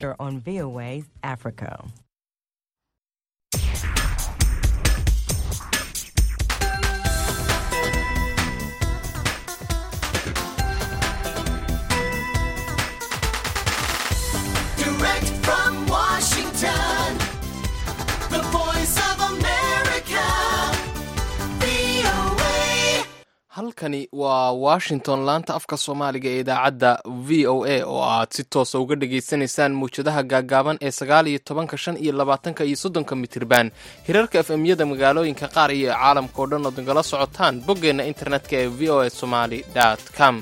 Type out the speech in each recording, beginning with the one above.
on VOA Africa. Direct from Washington, the voice of America, VOA. halkani waa washington laanta afka soomaaliga ee idaacadda v o a oo aad si toosa uga dhagaysanaysaan mawjadaha gaaggaaban ee sagaal iyo tobanka shan iyo labaatanka iyo soddonka mitirban hirarka efemyada magaalooyinka qaar iyo caalamka oo dhan ood nagala socotaan boggeenna internetka ee v o a somali com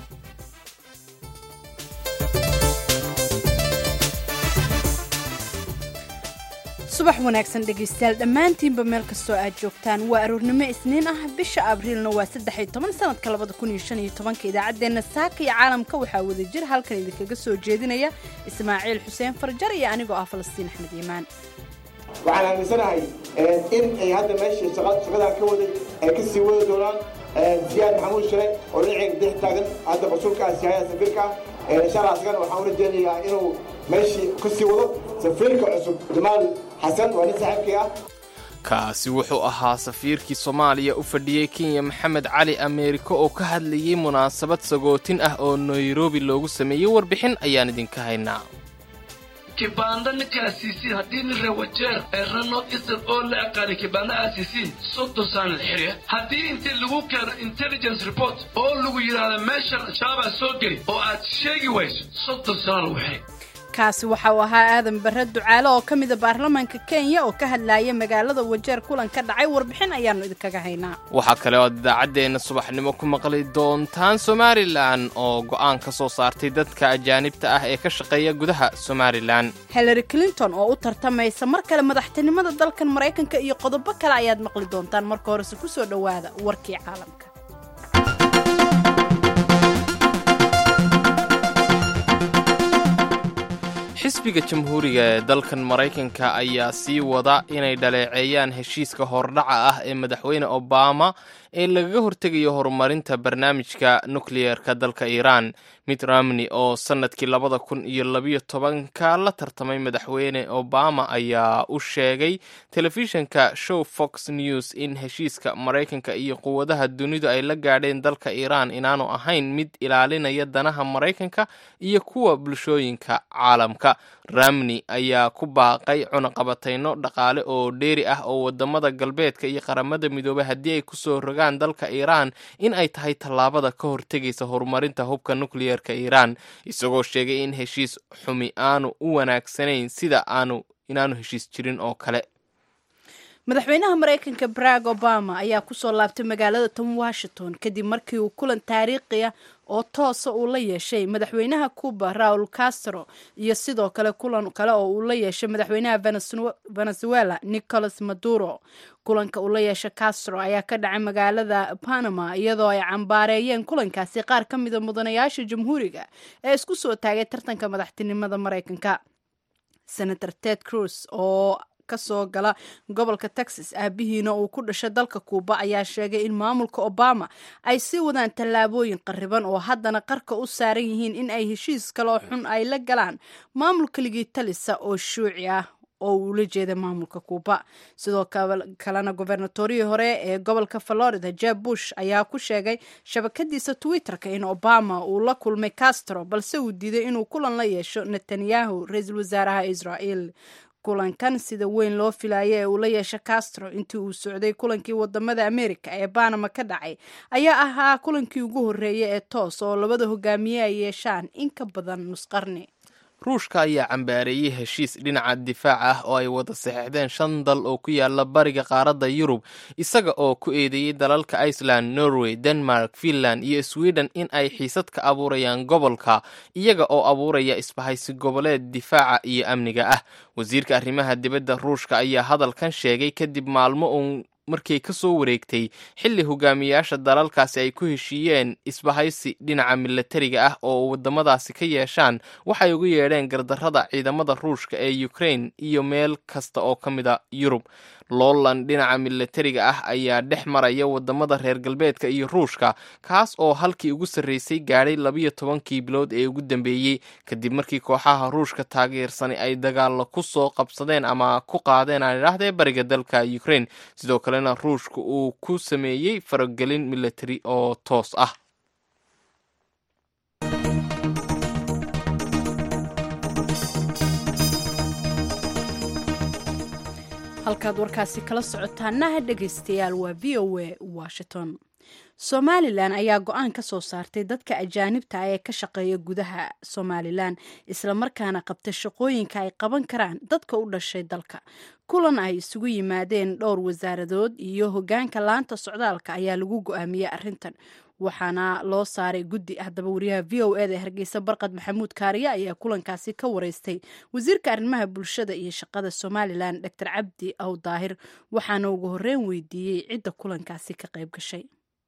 subax wanaagsan dhegaystayaal dhammaantiinba meel kastoo aad joogtaan waa aroornimo isniin ah bisha abriilna waa saddex iyo toban sanadka labada kun iyo shan iyo tobanka idaacaddeenna saaka iyo caalamka waxaa wada jir halkan idinkaga soo jeedinaya ismaaciil xuseen farjar iyo anigoo ah falastiin axmed iimaan waxaan aaminsanahay in ay hadda meeshii shaqa- shaqadan ka waday ay ka sii wadi doonaan ziyaad maxamuud shire oo dhinaceyga dex taagan hadda mas-uulkaasi haya safiirka inshallah asagana waxaan u rajeynayaa inuu meeshii ka sii wado safiirka cusub jamaal xasan waa nin saaxiibkii ah kaasi wuxuu ahaa safiirkii soomaaliya u fadhiyey kenya maxamed cali ameeriko oo ka hadlayey munaasabad sagootin ah oo nairobi loogu sameeyey warbixin ayaan idinka haynaa kibaanda ninka aasiisiin haddii nin rewajeer ee rano isal oo la aqaanay kibaanda aasiisiin soddon sana la xiriya haddii intii lagu keeno intelligence report oo lagu yidhaahdo meeshan shabaabaa soo geli oo aad sheegi wayso soddon sana lagu xiray kaasi waxa uu ahaa aadan barre ducaale oo ka mida baarlamaanka kenya oo ka hadlaaya magaalada wajeer kulan ka dhacay warbixin ayaannu idinkaga haynaa waxaa kale ood idaacaddeenna subaxnimo ku maqli doontaan somalilan oo go'aan ka soo saartay dadka ajaanibta ah ee ka shaqeeya gudaha somalilan hillary clinton oo u tartamaysa mar kale madaxtinimada dalkan maraykanka iyo qodobo kale ayaad maqli doontaan marka horese ku soo dhowaada warkii caalamka xisbiga jamhuuriga ee dalkan maraykanka ayaa sii wada inay dhaleeceeyaan heshiiska hordhaca ah ee madaxweyne obama ee lagaga hortegayo horumarinta barnaamijka nukliyeerka dalka iiraan mitt romney oo sannadkii labada kun iyo labiyo tobanka la tartamay madaxweyne obama ayaa u sheegay telefishinka show fox news in heshiiska maraykanka iyo quwadaha dunidu ay la gaadheen dalka iiraan inaanu ahayn mid ilaalinaya danaha maraykanka iyo kuwa bulshooyinka caalamka ramney ayaa ku baaqay cunaqabatayno dhaqaale oo dheeri ah oo wadamada galbeedka iyo qaramada midoobay haddii ay kusoo rogaan dalka iiraan in ay tahay tallaabada ka hortegaysa horumarinta hubka nukliyeerka iiraan isagoo sheegay in heshiis xumi aanu u wanaagsanayn sida aanu inaanu heshiis jirin oo kale madaxweynaha maraykanka barack obama ayaa kusoo laabtay magaalada tom washington kadib markii uu kulan taariikhi ah oo toosa uu la yeeshay madaxweynaha cuba raul castro iyo sidoo kale kulan kale oo uu la yeeshay madaxweynaha Venezu- venezuela nicolas maduro kulanka uu la yeeshay castro ayaa ka dhacay magaalada panama iyadoo ay cambaareeyeen kulankaasi qaar ka mida mudanayaasha jamhuuriga ee isku soo taagay tartanka madaxtinimada maraykanka senator ted cruz oo kasoo gala gobolka texas aabihiina uu ku dhashay dalka kuuba ayaa sheegay in maamulka obama ay sii wadaan tallaabooyin qariban oo haddana qarka u saaran yihiin in ay heshiis kaloo xun ay la galaan maamulka ligii talisa oo shuuci ah oo uu la jeeda maamulka kuuba sidoo kale- kalena gobernatorihii hore ee gobolka florida jeb bush ayaa ku sheegay shabakadiisa twitterka in obama uu la kulmay castro balse uu diiday inuu kulan la yeesho netanyahu ra-iisul wasaaraha israel kulankan sida weyn loo filayo ee uu la yeesha castro intii uu socday kulankii wadamada america ee banama ka dhacay ayaa ahaa kulankii ugu horreeyay ee toos oo labada hogaamiye ay yeeshaan in ka badan nusqarni ruushka ayaa cambaareeyey heshiis dhinaca difaac ah oo ay wada saxeixdeen shan dal oo ku yaala bariga qaaradda yurub isaga oo ku eedeeyey dalalka iceland norway denmark finland iyo sweden in ay xiisad ka abuurayaan gobolka iyaga oo abuuraya isbahaysi goboleed difaaca iyo amniga ah wasiirka arrimaha dibadda ruushka ayaa hadalkan sheegay kadib maalmo uun markay ka soo wareegtay xilli hogaamiyayaasha dalalkaasi ay ku heshiiyeen isbahaysi dhinaca milatariga ah oo wadamadaasi ka yeeshaan waxay ugu yeedheen gardarrada ciidamada ruushka ee ukraine iyo meel kasta oo ka mida yurub loolan dhinaca milatariga ah ayaa dhex maraya wadamada reer galbeedka iyo ruushka kaas oo halkii ugu sarreysay gaadhay labiyo tobankii bilood ee ugu dambeeyey kadib markii kooxaha ruushka taageersani ay dagaalo ku soo qabsadeen ama ku qaadeen aan idhaahdee bariga dalka ukraine sidoo kalena ruushka uu ku sameeyey faragelin milatari oo toos ah halkaad warkaasi kala socotaanaha dhegaystayaal waa v o a washington somalilan ayaa go-aan ka soo saartay dadka ajaanibta ah ee ka shaqeeya gudaha somalilan islamarkaana qabta shaqooyinka ay qaban karaan dadka u dhashay dalka kulan ay isugu yimaadeen dhowr wasaaradood iyo hogaanka laanta socdaalka ayaa lagu go-aamiyey arintan waxaana loo saaray guddi haddaba wariyaha v o eda hargeysa barqad maxamuud kaariye ayaa kulankaasi ka wareystay wasiirka arrimaha bulshada iyo shaqada somalilan dor cabdi aw daahir waxaana ugu horeyn weydiiyey cidda kulankaasi ka qayb gashay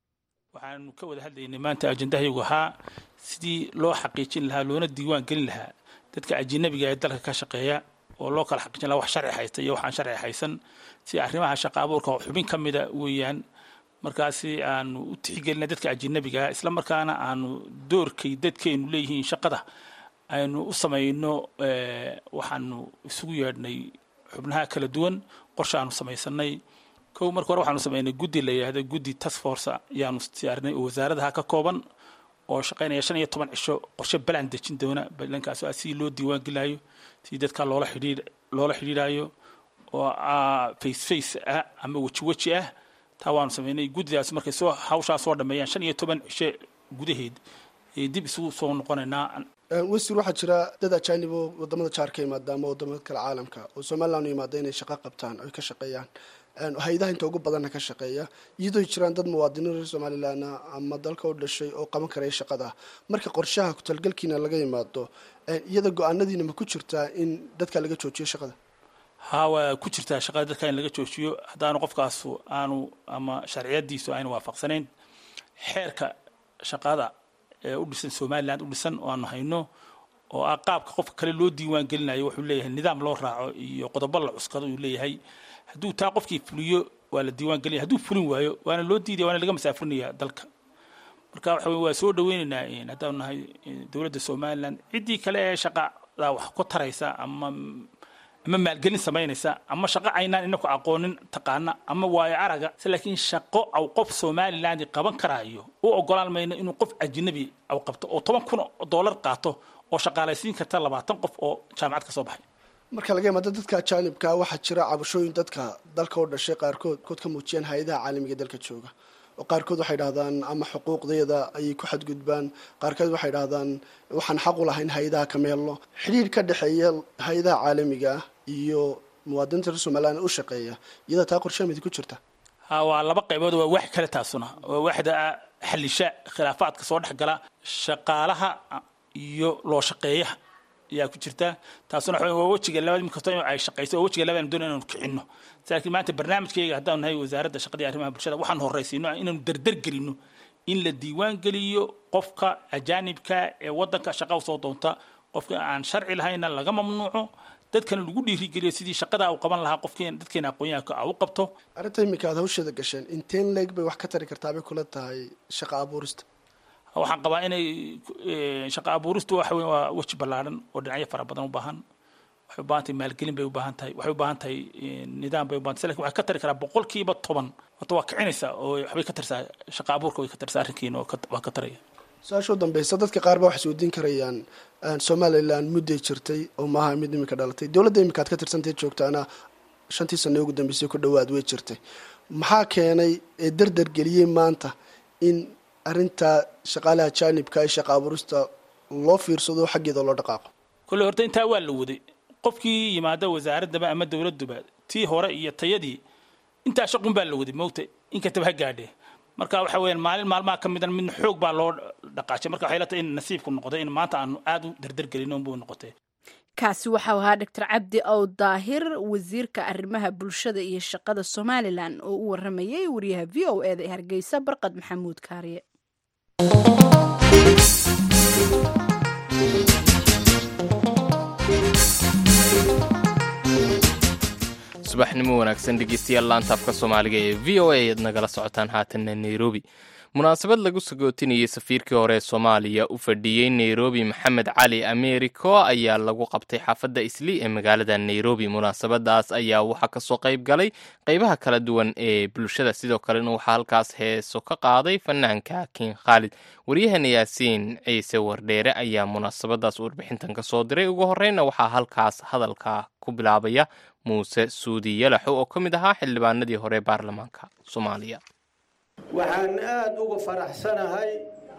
waxaanu ka wada hadlaynay maanta ajendahaygu ahaa sidii loo xaqiijin lahaa loona diiwaan gelin lahaa dadka ajinabiga ee dalka ka shaqeeya oo loo kala xaqiijin lahaa wax sharci haysta iyo waxaan sharci haysan si arrimaha shaqa abuurka xubin ka mida weeyaan markaasi aanu u tixgelinay dadka ajinabiga ah isla markaana aanu doorkay dadkeenu leeyihiin shaqada aynu u samayno waxaanu isugu yeedhnay xubnaha kala duwan qorshe aanu samaysanay kow marka hore waxaanu samaynay guddi la yidhaahdo guddi task force ayaanu diyaarinay oo wasaaradaha ka kooban oo shaqaynaya shan iyo toban cisho qorshe balan dejin doona balankaas ah sidii loo diiwaan gelayo sidii dadka loola xidhiir loola xidhiidhayo oo face face ah ama weji weji ah taa waanu samaynay guddidaas markay soo hawshaa soo dhameeyaan shan iyo toban cisho gudaheed ee dib isugu soo noqonaynaa wasiir waxaa jira dad ajaanib oo wadamada jaar ka yimaada ama wadamada kale caalamka oo somalilan u yimaada inay shaqo qabtaan oy ka shaqeeyaan hay-adaha inta ugu badanna ka shaqeeya iyadoo jiraan dad muwaadiniin reer somalilan ama dalka u dhashay oo qaban karaya shaqada marka qorshaha ku-talgalkiina laga yimaado iyada go-aanadiina ma ku jirtaa in dadka laga joojiyo shaqada haa waa ku jirtaa shaqada dadka in laga joojiyo haddaanu qofkaasu aanu ama sharciyadiisu aynu waafaqsanayn xeerka shaqada ee u dhisan somalilan u dhisan oo aanu hayno oo ah qaabka qofka kale loo diiwaan gelinayo wuxuu leeyahay nidaam loo raaco iyo qodobo la cuskado uu leeyahay hadduu taa qofkii fuliyo waa la diiwaan gelinaya hadduu fulin waayo waana loo diidaya waana laga masaafurinaya dalka marka waxa weye waa soo dhaweynaynaa haddaanu nahay dowladda somalilan ciddii kale ee shaqada wax ku taraysa ama ama maalgelin samaynaysa ama shaqo aynaan inaku aqoonin taqaana ama waayo araga se laakiin shaqo aw qof somaliland qaban karaayo u ogolaan mayno inuu qof ajnabi aw qabto oo toban kun oo doolar qaato oo shaqaalaysiin karta labaatan qof oo jaamacad ka soo baxay marka laga yimaado dadka ajaanibka waxaa jira cabashooyin dadka dalka u dhashay qaarkood kood ka muujiyaan hay-adaha caalamiga dalka jooga oo qaarkood waxay dhahdaan ama xuquuqdeeda ayay ku xadgudbaan qaarkood waxay dhahdaan waxaan xaq u lahayn hay-adaha ka meelno xidhiir ka dhexeeya hay-adaha caalamiga ah iyo muwaadiniinta reer somaliland u shaqeeya iyada taa qorshaamidi ku jirta ha waa laba qaybood waa wax kale taasuna waa waxda xalisha khilaafaadka soo dhex gala shaqaalaha iyo loo shaqeeyaha ayaa ku jirta taasuna waxa waa wejiga labaad mid kastoo ay shaqayso waa wejiga labaad doon inaanu kicinno laakiin maanta barnaamijkayga haddaanu nahay wasaaradda shaqada iyo arrimaha bulshada waxaan horraysiino inaanu dardar gelino in la diiwaan geliyo qofka ajaanibka ee waddanka shaqa usoo doonta qofka aan sharci lahayna laga mamnuuco dadkana lagu dhiirigeliyo sidii shaqada u qaban lahaa qofkeen dadkeena aqoonyahanka u qabto arrinta iminka aad hawsheeda gasheen inteen leeg bay wax ka tari kartaa bay kula tahay shaqa abuurista waxaan qabaa inay shaqa abuuristu waxa weyn waa weji ballaaran oo dhinacyo fara badan u baahan waxay u baahan tahay maalgelin bay u baahan tahay waxay u baahan tahay nidaam bay u baahan tahay lakin waxay ka tari karaa boqolkiiba toban horta waa kicinaysaa oo waxbay ka tarsaa shaqa abuurka way ka tarsaa arrinkiina waa ka taraya su-aasha u dambeysa dadka qaar ba waxay isweydiin karayaan somalilan mudday jirtay oo maaha mid iminka dhalatay dowladda iminka aad ka tirsantayd joogtaana shantii sano ugu dambeysay ku dhowaad way jirtay maxaa keenay ee dardar geliyey maanta in arrinta shaqaalaha jaanibka ee shaqa abuurista loo fiirsado xaggeeda loo dhaqaaqo kolley horta intaa waa la waday qofkii yimaada wasaaraddaba ama dowladduba tii hore iyo tayadii intaa shaqun baa la waday moogta inkastaba ha gaadhee marka waxa weeyaan maalin maalmaha ka midan midna xoog baa loo dhaqaajay marka waxay la tahay in nasiibku noqday in maanta aanu aad u dardargelin unbuu noqotay kaasi waxau ahaa doctor cabdi ow daahir wasiirka arrimaha bulshada iyo shaqada somalilan oo u waramayay wariyaha v o eda ee hargeysa barqad maxamuud kaariye subax subaxnimo wanaagsan dhegeystayaal laantaafka soomaaliga ee v o a ayaad nagala socotaan haatanna nairobi munaasabad lagu sagootinayay safiirkii hore ee soomaaliya u fadhiyey nairobi maxamed cali americo ayaa lagu qabtay xaafadda isli ee magaalada nairobi munaasabadaas ayaa waxaa kasoo qayb galay qeybaha kala duwan ee bulshada sidoo kalena waxaa halkaas heeso ka qaaday fanaanka king khaalid waryahana yaasiin ciise wardheere ayaa munaasabadaas warbixintan ka soo diray ugu horeyna waxaa halkaas hadalka ku bilaabaya muuse suudi yalaxo oo ka mid ahaa xildhibaanadii hore ee baarlamaanka soomaaliya waxaan aad uga faraxsanahay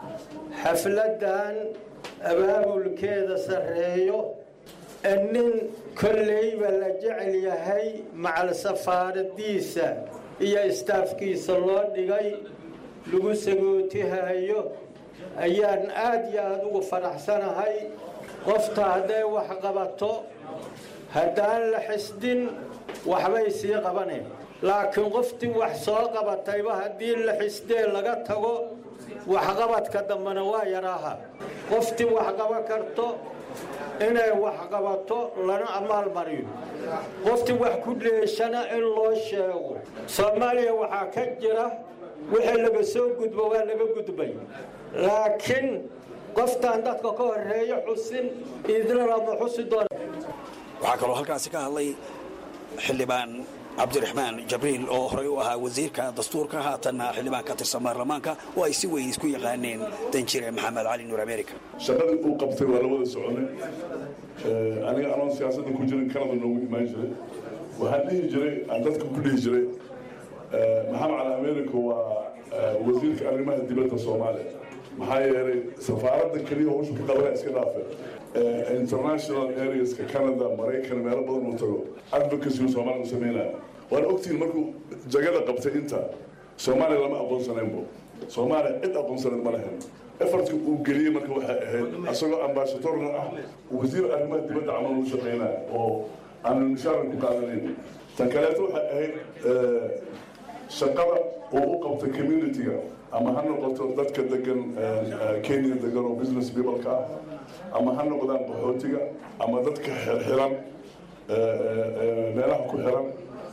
xafladdan abaabulkeeda sarreeyo ee nin kolleyba la jecel yahay macal safaaradiisa iyo istaafkiisa loo dhigay lagu sagootihayo ayaan aad iyo aad uga faraxsanahay qofta hadday wax qabato haddaan la xisdin waxbay sii qabaneen laakiin qoftii wax soo qabatayba haddii la xisdee laga tago waxqabadka dambena waa yaraaha qoftii wax qaban karto inay wax qabato lana amaalmariyo qoftii wax ku dheeshana in loo sheego soomaaliya waxaa ka jira wixii laga soo gudbo waa laga gudbay laakiin qoftaan dadka ka horeeyo xusin idina lama xusi doona waxaa kaloo halkaasi ka hadlay xildhibaan cabdiraxmaan jabriil oo horey u ahaa wasiirka dastuurka haatanna xildhibaan ka tirsan baarlamaanka oo ay si weyn isku yaqaaneen danjire maxamed cali nuur america shaqadii uu qabtay waa la wada soconay aniga anoon siyaasadda ku jirin kanada noogu imaan jiray waxaan dhihi jiray aan dadka ku dhihi jiray maxamed cali america waa wasiirka arrimaha dibadda soomaaliya maxaa yeelay safaaradda keliya hawsha ka qabanaya iska dhaafe international areaska canada maraykan meelo badan uu tago advocacy soomaaliya u sameynaya waan ogtihiin markuu jagada qabtay inta soomaaliya lama aqoonsanaynbo soomaaliya cid aqoonsanayd ma lahayn efartka uu geliyey marka waxay ahayd isagoo ambasadorna ah wasiir arrimaha dibadda camal u shaqeynaya oo aanan mishaaran ku qaadanayn tan kaleeto waxay ahayd shaqada uu u qabtay communitiga ama ha noqoto dadka degan kenya degan oo business peopleka ah ama ha noqdaan qaxootiga ama dadka xirxiran meelaha ku xiran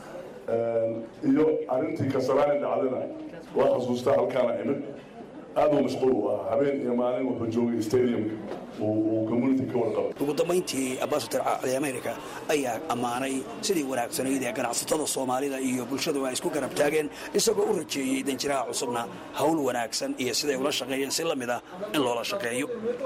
iyo arrintii kasaraani dhacdana waa xasuustaa halkaana imid aad uu mashquul u ahaa habeen iyo maalin wuxuu joogay stadiumka uu community ka warqabay ugu dambayntii ambasador cali america ayaa ammaanay sidii wanaagsanayd ee ganacsatada soomaalida iyo bulshadu ay isku garab taageen isagoo u rajeeyey danjiraha cusubna hawl wanaagsan iyo siday ula shaqeeyeen si la mid ah in loola shaqeeyo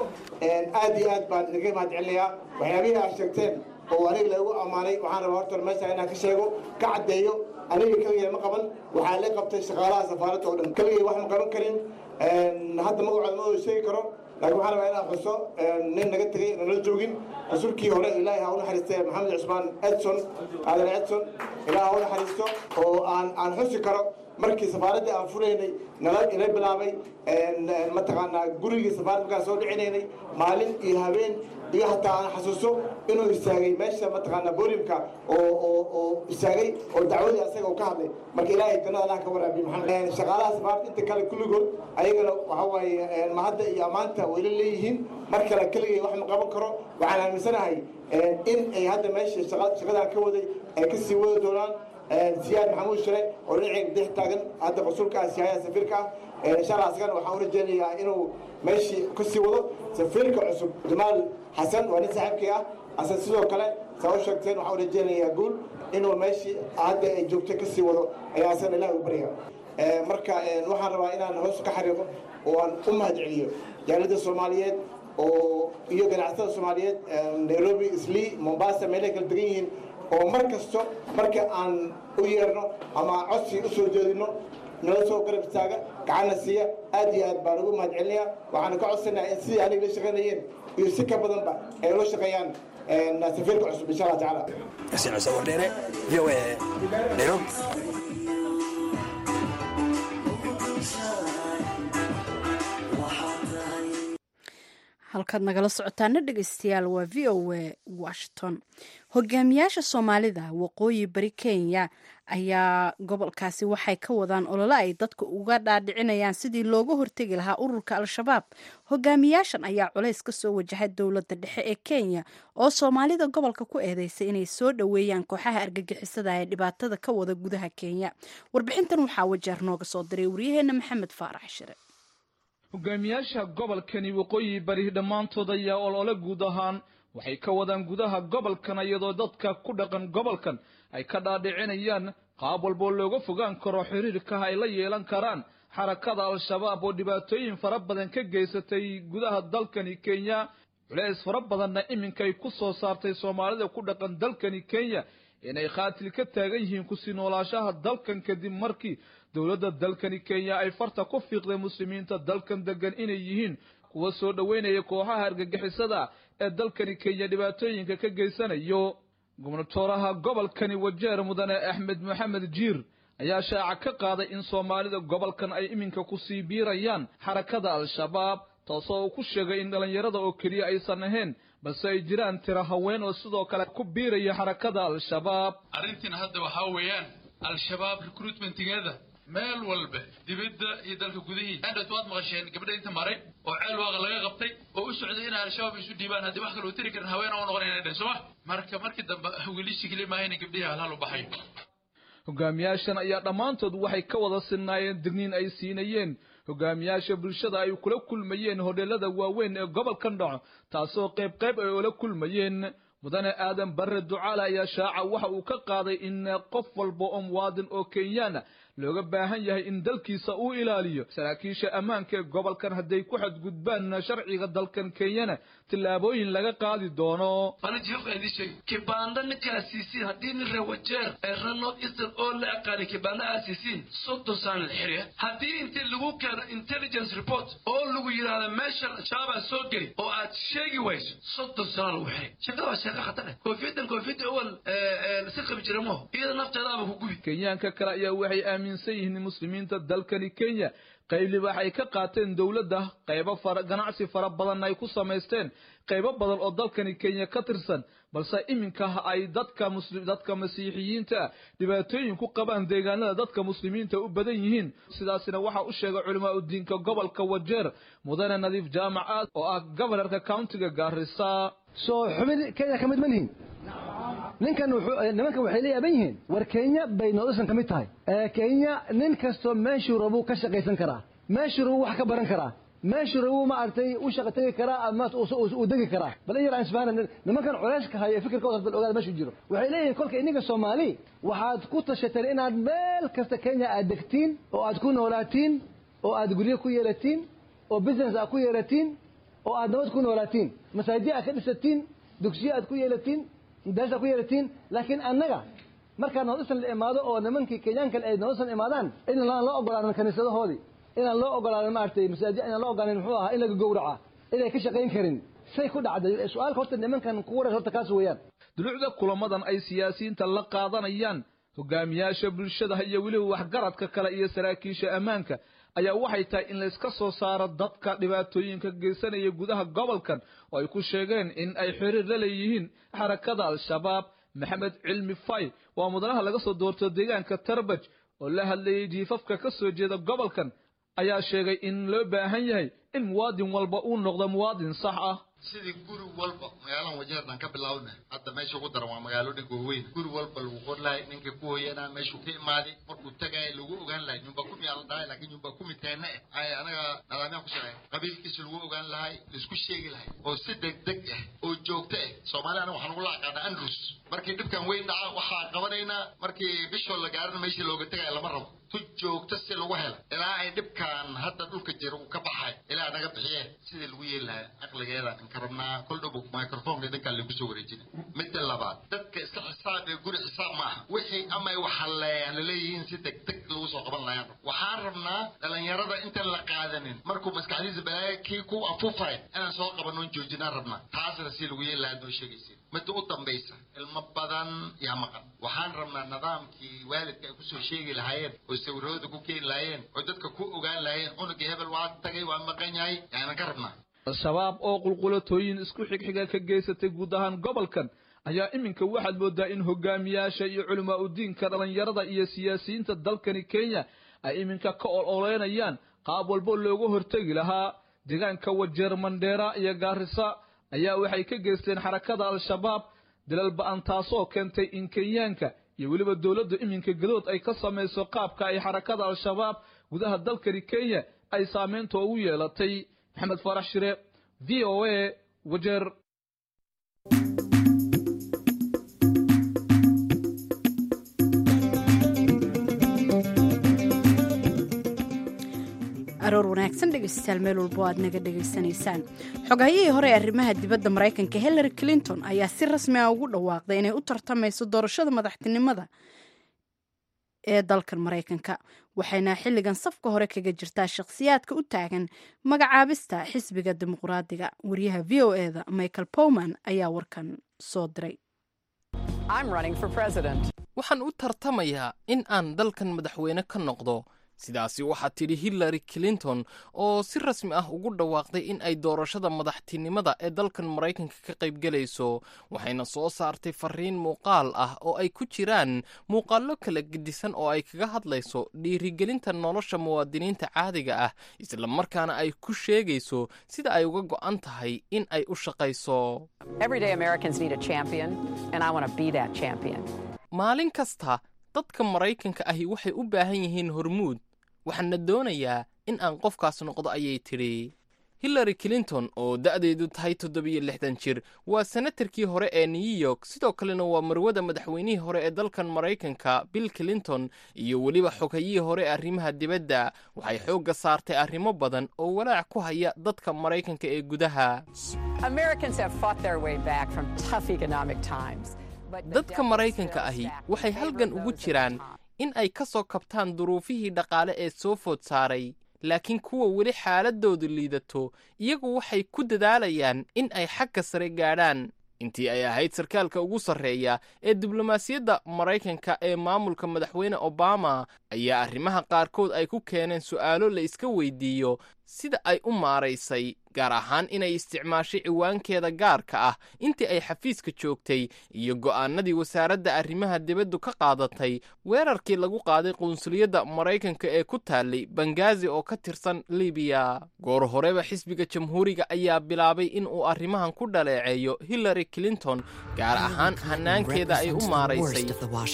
aad iyo aad baan idinka mahad celinayaa waxyaabihii aad sheegteen oo aniga lagu ammaanay waxaan rabaa horta meesha inaan ka sheego ka caddeeyo aniga keligay ma qaban waxaa la qabtay shaqaalaha safaaradda oo dhan keligay wax ma qaban karin hadda magacooda ma sheegi karo laakiin waxaan rabaa inaan xuso nin naga tegey nala joogin rasuulkii hore ilaahay ha u naxariistay maxamed cusmaan edson aadan edson ilaah ha u naxariisto oo aan aan xusi karo markii safaaraddii aan furaynay nala ila bilaabay mataqaanaa gurigii safaaradda markaan soo dhicinaynay maalin iyo habeen iyo hataa aan xasuuso inuu istaagay meesha mataqaanaa booliumka oo oo oo istaagay oo dacwadii asaga uu ka hadlay marka ilaahay jannada allah ka waraabiyo maxamed shaqaalaha safaaradda inta kale kulligood ayagana waxa waaye mahadda iyo ammaanta wayla leeyihiin mar kale keligay wax ma qaban karo waxaan aaminsanahay in ay hadda meesha shaqadan ka waday ay ka sii wadi doonaan siyaad maxamuud shire oo dhinaceyga dhex taagan hadda rasuulka ah siyaaya safiirka ah insha allah asagana waxaan u rajeynayaa inuu meeshii ka sii wado safiirka cusub jamaal xasan waa nin saaxiibkii ah ase sidoo kale saa u sheegteen waxaan u rajeynayaa guul inuu meeshii hadda ay joogto ka sii wado ayaa asagana ilahi u barya marka waxaan rabaa inaan hoos ka xariiqo oo aan u mahad celiyo jaalada soomaaliyeed oo iyo ganacsatada soomaaliyeed nairobi islii mombasa meelay kala degan yihiin oo mar kasto marka aan u yeerno ama codsi u soo jeedino nala soo garab istaaga gacanna siiya aad iyo aad baan ugu mahad celinayaa waxaana ka codsanayaa in sidii aniga la shaqaynayeen iyo si ka badanba ay ula shaqeeyaan safiirka cusub insha allah tacaala yasin cise wardheere v o a nairobi halkaad nagala socotaana dhegeystayaal waa v o a washington hogaamiyaasha soomaalida waqooyi bari kenya ayaa gobolkaasi waxay ka wadaan olole ay dadka uga dhaadhicinayaan sidii looga hortegi lahaa ururka al-shabaab hogaamiyaashan ayaa culays ka soo wajahay dowladda dhexe ee kenya oo soomaalida gobolka ku eedeysay inay soo dhoweeyaan kooxaha argagixisada ee dhibaatada ka wada gudaha kenya warbixintan waxaa wajeer nooga soo diray waryaheena maxamed faarax shire hogaamiyaasha gobolkani waqooyi bari dhammaantood ayaa olole guud ahaan waxay ka wadaan gudaha gobolkan iyadoo dadka ku dhaqan gobolkan ay ka dhaadhicinayaan qaab walboo looga fogaan karo xiriirkaha ay la yeelan karaan xarakada al-shabaab oo dhibaatooyin fara badan ka geysatay gudaha dalkani kenya culeys fara badanna iminkay ku soo saartay soomaalida ku dhaqan dalkani kenya inay khaatil ka taagan yihiin kusii noolaashaha dalkan kadib markii dowladda dalkani kenya ay farta ku fiiqday muslimiinta dalkan degan inay yihiin kuwa soo dhoweynaya kooxaha argagixisada ee dalkani kenya dhibaatooyinka ka geysanayo gubnatooraha gobolkani wajeer mudane axmed maxamed jiir ayaa shaaca ka qaaday in soomaalida gobolkan ay iminka kusii biirayaan xarakada al-shabaab taasoo uu ku sheegay in dhallinyarada oo keliya aysan ahayn balse ay jiraan tiro haween oo sidoo kale ku biiraya xarakada al-shabaab arrintiina hadda waxaa weeyaan al-shabaab recruitmentigeeda meel walba dibadda iyo dalka gudihii andhat waad maqasheen gabdha inta maray oo ceel waaqa laga qabtay oo u socday inay al-shabaab isu dhiibaan haddii wax kale u tiri karin haween oo noqon inay dhehen sooma marka markii dambe wiilishii keli maaha inay gabdhihii halhal u baxay hogaamiyaashan ayaa dhammaantood waxay ka wada sinnaayeen digniin ay siinayeen hogaamiyaasha bulshada ay kula kulmayeen hodheelada waaweyn ee gobolkan dhaco taasoo qayb qayb ay ula kulmayeen mudane aadan barre ducaale ayaa shaaca waxa uu ka qaaday in qof walba oo muwaadin oo kenyaana looga baahan yahay in dalkiisa uu ilaaliyo saraakiisha ammaanka ee gobolkan hadday ku xadgudbaan sharciga dalkan kenyana tillaabooyin laga qaadi doono kibanda ninkaa siisiin haddii nin rewajeer ee rano eastern oo la aqaanay kibanda aa siisiin soddon saan la xiriya haddii intii lagu keeno intelligence report oo lagu yidhaahdo meeshan shabaabaa soo geli oo aad sheegi wayso soddon sano lagu xiray shaqada waa shaqa khatar ah koofiyadan koofiyadda awal si qabi jira maho iyada nafteedaaba ku gubi kenyaanka kale ayaa waxay aaminsan yihiin muslimiinta dalkani kenya qayb waxay ka qaateen dowladda qaybo fara ganacsi fara badan ay ku samaysteen qaybo badan oo dalkani kenya ka tirsan balse iminka ay dadka muslim dadka masiixiyiinta dhibaatooyin ku qabaan deegaanada dadka muslimiinta u badan yihiin sidaasina waxaa u sheegay culimaa udiinka gobolka wajeer mudane nadiif jaamac aad oo ah gobanarka countiga gaarisa soo xubin kenya ka mid ma nihin ninkan nimankan waxay la yaaban yihiin war kenya bay noodisan ka mid tahay kenya nin kastoo meeshuu rabuu ka shaqaysan karaa meeshuu rabuu wax ka baran karaa meeshuu rabuu maaragtay u shaqa tegi karaa ama uu degi karaa bal in yar aan isfahanan nimankan culayska haya fikirkooda bal ogaada meeshuu jiro waxay leeyihiin kolka ininka soomaali waxaad ku tashateen inaad meel kasta kenya aad degtiin oo aad ku noolaatiin oo aad guryo ku yeelatiin oo business aad ku yeelatiin oo aad nabad ku noolaatiin masaajid aad ka dhisatiin dugsiyo aad ku yeelatiin madaarisa ku yeelatiin laakiin annaga markaa noodisan la imaado oo nimankii kenyaankan ay noodisan imaadaan inaan loo ogolaanin kaniisadahoodii inaan loo ogolaanin maaragtay masaajid inaan loo ogolaanin muxuu ahaa in laga gowraca inay ka shaqayn karin say ku dhacday su-aalka horta nimankan ku wareer horta kaas weeyaan dulucda kulamadan ay siyaasiyiinta la qaadanayaan hogaamiyaasha bulshada iyo weliba waxgaradka kale iyo saraakiisha ammaanka ayaa waxay tahay in layska soo saaro dadka dhibaatooyinka geysanaya gudaha gobolkan oo ay ku sheegeen in ay xiriir la leeyihiin xarakada al-shabaab maxamed cilmi fay waa mudanaha laga soo doorto deegaanka tarbaj oo la hadlayay jiifafka ka soo jeeda gobolkan ayaa sheegay in loo baahan yahay in muwaadin walba uu noqdo muwaadin sax ah sidii guri walba magaaladan wajeerdan ka bilaawna hadda meesha ugu daran waa magaalooyinka waaweyn guri walba lagu qor lahay ninka ku hoyanaa meeshuu ka imaaday markuu tagay lagu ogaan lahay nyumba kumi aa la dhahay laakiin nyumba kumi teena eh ay anaga nadaamyaan ku shaqeyn qabiilkiisa lagu ogaan lahay laisku sheegi lahay oo si degdeg ah oo joogto ah soomaali anaga waxaan ugula aqaanaa andrus markii dhibkan weyn dhaca waxaa qabanaynaa markii bishoo la gaarin meeshii looga tegaya lama rabo tu joogto si lagu helo ilaa ay dhibkan hadda dhulka jira uu ka baxay ilaa naga bixiye sidii lagu yeeli lahaa caqligeeda ka rabnaa kol dhow microfonka idinkaan lagu soo wareejina midda labaad dadka iska xisaab ee guri xisaab maaha wixii ama ay waxaleeyaan laleeyihiin si degdeg lagu soo qaban lahaan waxaan rabnaa dhalinyarada intaan la qaadanin markuu maskaxdiisa balaaga kii ku afufay inaan soo qabanoon joojinaan rabnaa taasna si lagu yeeli lahaa noo sheegaysin midda u dambaysa ilmo badan yaa maqan waxaan rabnaa nidaamkii waalidka ay kusoo sheegi lahaayeen oo sawirooda ku keeni lahaayeen oo dadka ku ogaan lahaayeen cunugii hebel waa tagay waa maqan yahay yaanan ka rabnaa al-shabaab oo qulqulatooyin isku xigxiga ka geysatay guud ahaan gobolkan ayaa iminka waxaad moodaa in hogaamiyaasha iyo culamaa udiinka dhallinyarada iyo siyaasiyiinta dalkani kenya ay iminka ka ololeynayaan qaab walbo looga hortegi lahaa deegaanka wajeer mandheera iyo gaarisa ayaa waxay ka geysteen xarakada al-shabaab dalal ba-an taasoo keentay in kenyaanka iyo weliba dowladdu iminka gadood ay ka samayso qaabka ay xarakada al-shabaab gudaha dalkani kenya ay saameynta ugu yeelatay maxamed faarax shire v o a wajeer aroor wanaagsan dhegeystayaal meel walbo aad naga dhegaysanaysaan xogahayihii hore ee arrimaha dibadda maraykanka hillary clinton ayaa si rasmi ah ugu dhawaaqday inay u tartamayso doorashada madaxtinimada ee dalkan maraykanka waxayna xilligan safka hore kaga jirtaa shakhsiyaadka u taagan magacaabista xisbiga dimuqraadiga wariyaha v o e da michael powman ayaa warkan soo diray waxaan u tartamayaa in aan dalkan madaxweyne ka noqdo sidaasi waxaa tidhi hillary clinton oo si rasmi ah ugu dhawaaqday in ay doorashada madaxtinimada ee dalkan maraykanka ka qaybgelayso waxayna soo saartay fariin muuqaal ah oo ay ku jiraan muuqaallo kala gedisan oo ay kaga hadlayso dhiirigelinta nolosha muwaadiniinta caadiga ah isla markaana ay ku sheegayso sida ay uga go'an tahay in ay u shaqayso maalin kasta dadka maraykanka ahi waxay u baahan yihiin hormuud waxaana doonayaa in aan qofkaas noqdo ayay tidhi hillary clinton oo da'deedu tahay toddobiyo lixdan jir waa senatarkii hore ee new york sidoo kalena waa marwada madaxweynihii hore ee dalkan maraykanka bill clinton iyo weliba xogayihii hore ee arrimaha dibadda waxay xoogga saartay arrimo badan oo walaac ku haya dadka maraykanka ee gudaha dadka maraykanka ahi waxay halgan ugu jiraan in ay ka soo kabtaan duruufihii dhaqaale ee soo food saaray laakiin kuwa weli xaaladoodu liidato iyagu waxay ku dadaalayaan in ay xagga sare gaadhaan intii ay ahayd sarkaalka ugu sarreeya ee diblomaasiyadda maraykanka ee maamulka madaxweyne obama ayaa arrimaha qaarkood ay ku keeneen su'aalo la iska weydiiyo sida ay u maaraysay gaar ahaan inay isticmaashay ciwaankeeda gaarka ah intii ay xafiiska joogtay iyo go'aanadii wasaaradda arrimaha dibaddu ka qaadatay weerarkii lagu qaaday qunsuliyadda maraykanka ee ku taallay bangazi oo ka tirsan libiya goor horeba xisbiga jamhuuriga ayaa bilaabay in uu arrimahan ku dhaleeceeyo hillary clinton gaar ahaan hanaankeeda ay u maaraysay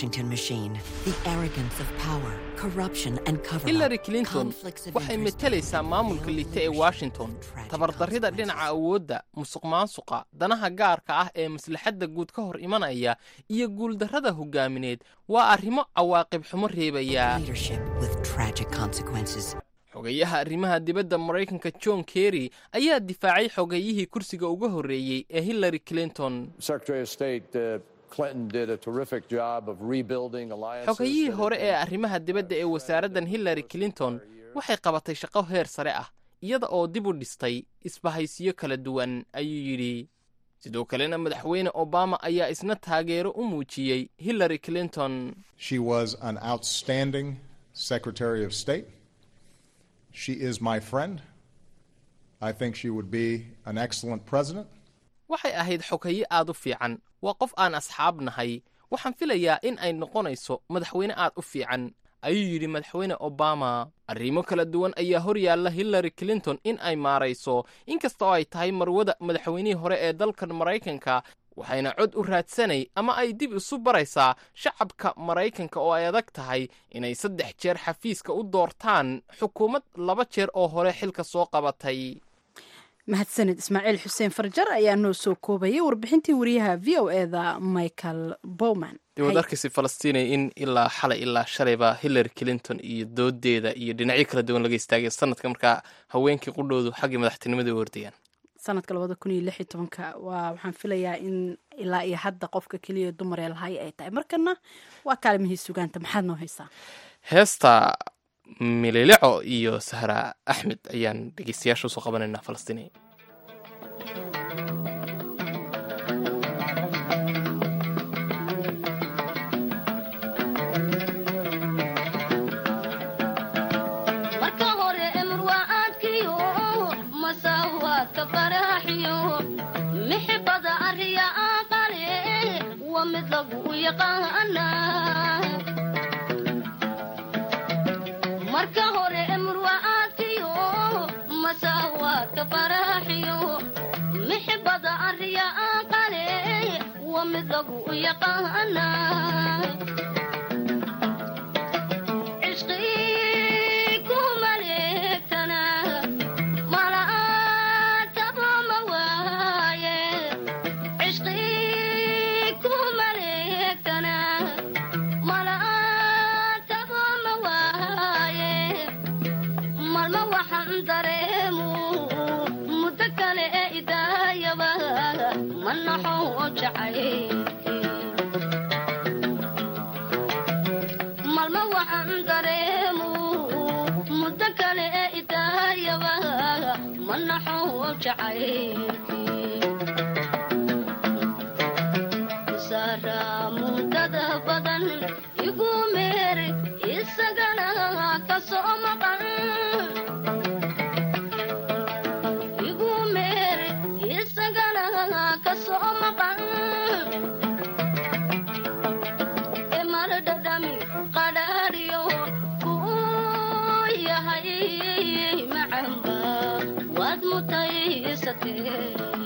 hillary clinton waxay metelaysaa maamulka liita ee washington tabardarrida dhinaca awoodda musuq maasuqa danaha gaarka ah ee maslaxadda guud ka hor imanaya iyo guuldarrada hogaamineed waa arrimo cawaaqib xumo reebaya xogayaha arrimaha dibadda maraykanka john kerry ayaa difaacay xogayihii kursiga uga horreeyey ee hillary clinton xogayihii hore ee arrimaha dibadda ee wasaaraddan hillary clinton waxay qabatay shaqo heer sare ah iyada oo dib u dhistay isbahaysiyo kala duwan ayuu yidhi sidoo kalena madaxweyne obama ayaa isna taageero u muujiyey hillary clinton She was an outstanding Secretary of State. She is my friend. I think she would be an excellent president. waxay ahayd xogaye aad u fiican waa qof aan asxaab nahay waxaan filayaa in ay noqonayso madaxweyne aad u fiican ayuu yidhi madaxweyne obama arrimo kala duwan ayaa hor yaalla hillary clinton in ay maarayso inkasta oo ay tahay marwada madaxweynihii hore ee dalkan maraykanka waxayna cod u raadsanay ama ay dib isu baraysaa shacabka maraykanka oo ay adag tahay inay saddex jeer xafiiska u doortaan xukuumad laba jeer oo hore xilka soo qabatay mahadsanid ismaaciil xuseen farjar ayaa noo soo koobayay warbixintii wariyaha v o e da michael bowman dee waad arkaysa falastiinay in ilaa xalay ilaa shalayba hillary clinton iyo doodeeda iyo dhinacyo kala duwan laga istaagay sanadka markaa haweenkii qudhoodu xaggii madaxtinimada u hordayaan sanadka labada kun iyo lix iyo tobanka waa waxaan filayaa in ilaa iyo hadda qofka keliya dumar ee lahay ay tahay markana waa kaalimihii sugaanta maxaad noo haysaa heesta mililico iyo sahra axmed ayaan dhegeystayaasha usoo qabanaynaa falastiinay marka hore emr waa aadkiyo masaawaadka faraaxiyo mixibada arriya aqale mid lagu yaqaanaa marka hore murwa'aadkiyo masaawaadka faraaxiyo mixibada arriya aqale waa mid lagu yaqaanaa cishqii ku maleegtana mala'aataba ma waaye cishqii ku maleegtana mala'aataba ma waaye malma waxaan dareemu muddo kale ee idaayaba ma naxo jacay malma waxaan dareemu muddo kale ee idaayaba ma naxo jacay sara muddada badan igu meer isagana ka soo maqan igu meer isagana ka soo maqan emar dhadhami qadhaadhiyo kuu yahay macamba waad mutaysatee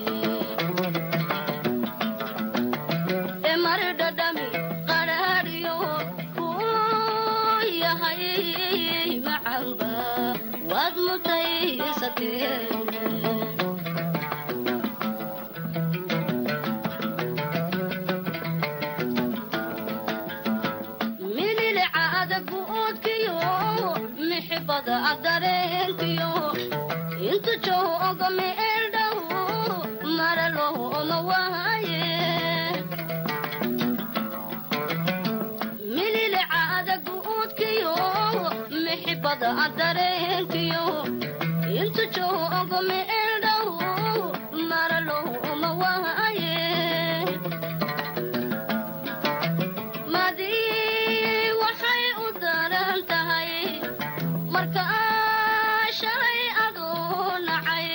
emar dhadhami qadhaadhiyo kuu yahay macamba waad mutaysatee mililicaada guudkiyo mixibada adareenkiyo intu jooga meeldhow maralooma waaye mililicaada guudkiyo mixibada adareenkiyo intu jooga meeldhow maralooma waaye madii waxay u daran tahay marka shalay aduu nacay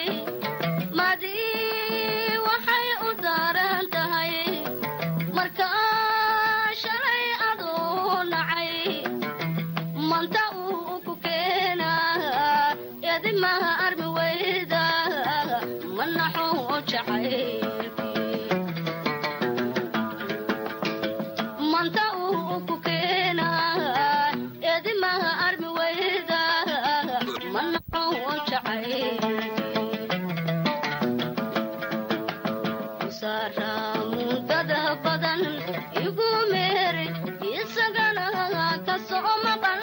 madii waxay u daran tahay marka shalay aduu nacay manta uu ku keenaa edimaha armi weyda ma naxo jacay manta uu ku keenaa edimaha armi weyda ma naxo jacay sara muddada badan igu meer isagana ka soo maqan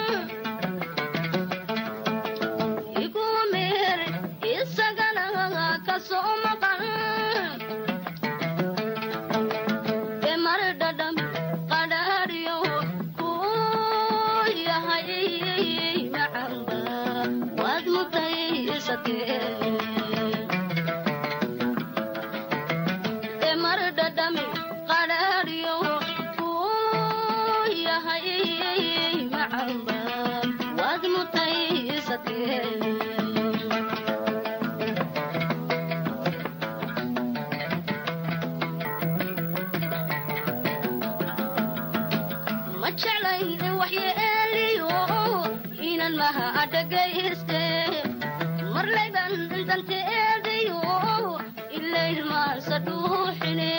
igu meer isagana ka soo maqan emar dhadham qadhaadhiyo kuu yahay macamba waad mutaysatee emar dhadhami qadhaadhiyo kuu yahay macamba waad mutaysatee ma jeclayn waxyeeliyo inan maha adhagayste marlayban danteedayo ilayrmaasa dhuuxine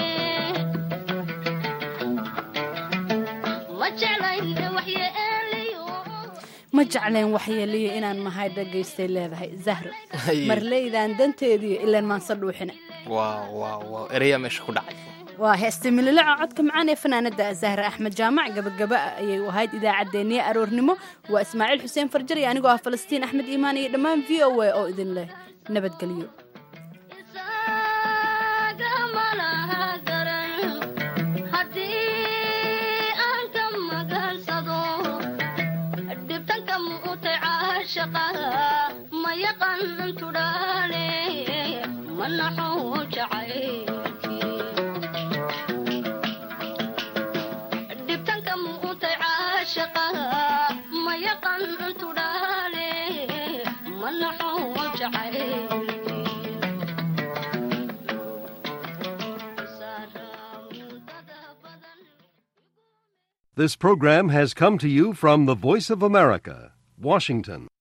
ma jeclayn waxyeeliyo ma jecleen waxyeeliyo inaan mahay dhagaystay leedahay zahro Haye. marleydan danteediyo ilaan maansa dhuuxina waaw waaw waaw ereyaa meesha ku dhacay waa heesta mililica codka macaan ee fanaanada zahra axmed jaamac gabagaba ayay u ahayd idaacaddeenniye aroornimo waa ismaaciil xuseen farjar iyo anigoo ah falastiin axmed iimaan iyo dhammaan v o a oo idin leh nabadgelyo malaha garan haddii aan ka magansado dhibtanka muutay caashaqa ma yaqan tudhaale ma naxo jacaylkii dhibtanka muutay caashaqa ma yaqan tudhaale ma naxo jacaylkii Sara mudada badan This program has come to you from the Voice of America, Washington.